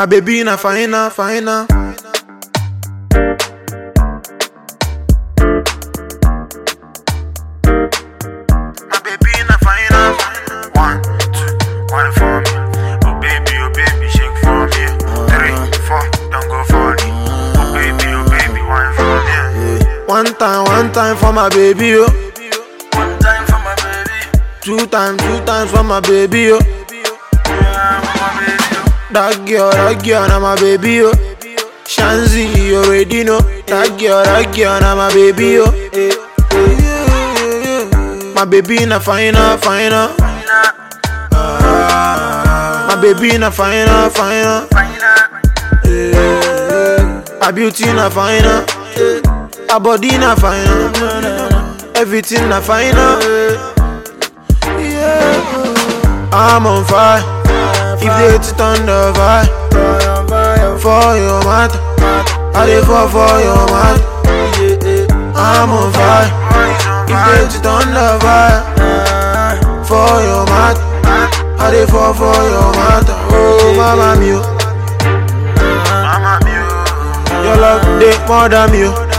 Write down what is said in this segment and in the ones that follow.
My baby na fina, fina. My baby na fina, fina. One, two, one for me. Oh baby, oh baby, shake for me. Three, four, don't go for me. Oh baby, oh baby, one for me. One time, one time for my baby, oh. One time for my baby. Two times, two times for my baby, oh. Yeah, for my baby. oh. That girl, that girl, na my baby, oh. Shanzi, you already know. That girl, that girl, na my baby, oh. Eh, eh, yeah, yeah, yeah. My baby na fina, fina. My baby na fina, fina. Her beauty na fina. Her body na fina. Everything na fina. Yeah. I'm on fire. If they hit it on the fire, for your matter, I dey fall for your matter. I'm on fire. If they hit it on the fire, for your matter, I dey fall for your matter. Oh, mama mio, Mama mio, your love dey more than me. oh.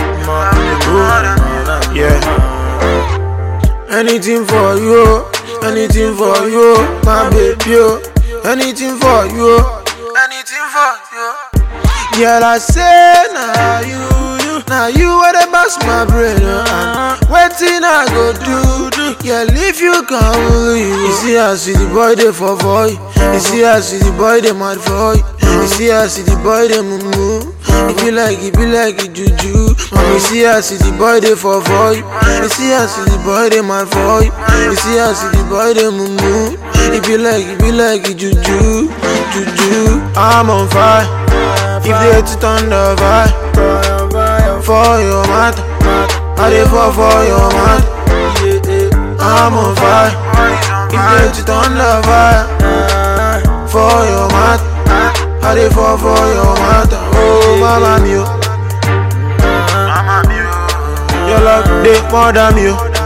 Yeah. Anything for you, anything for you, my baby. oh. Anything for you, anything for you. Girl, I say now you, you, now you where the boss my brain. Uh, and waiting I go do, do. Girl, if you come, you, you see I see the boy they for for you. You see I see the boy they mad for you. You see I see the boy they moo It be like it be like it juju. You see I see the boy they for for you. You see I see the boy they mad for you. You see I see the boy they moo It be like it be like it juju, juju. I'm on fire. If they hit it on the fire, for your matter, I dey fall for your matter. I'm on fire. If they hit it on the fire, for your matter, I dey fall for your matter. Oh, mama mio, mama mio, your love dey more than me. oh.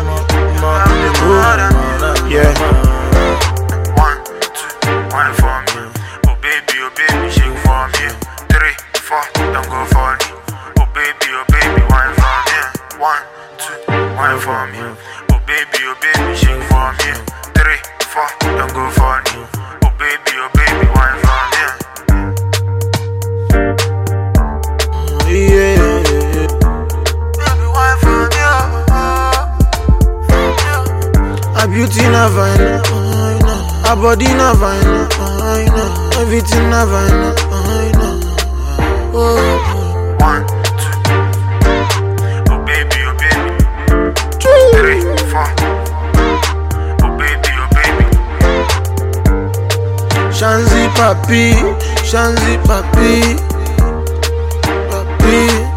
Yeah. One, two, one for me. Oh baby, oh baby, shake for me. Three, four, don't go for me. Oh baby, oh baby, one for me. One, two, one for me. Oh baby, oh baby, shake for me. Three, four, don't go for me. Oh baby, oh baby, one for me. Yeah. Baby, one for me. Her beauty na fine, her body na fine, everything na fine. Oh, One, two. Oh baby, oh baby. Three, four. Oh baby, oh baby. Shanzi papi, Shanzi papi, papi.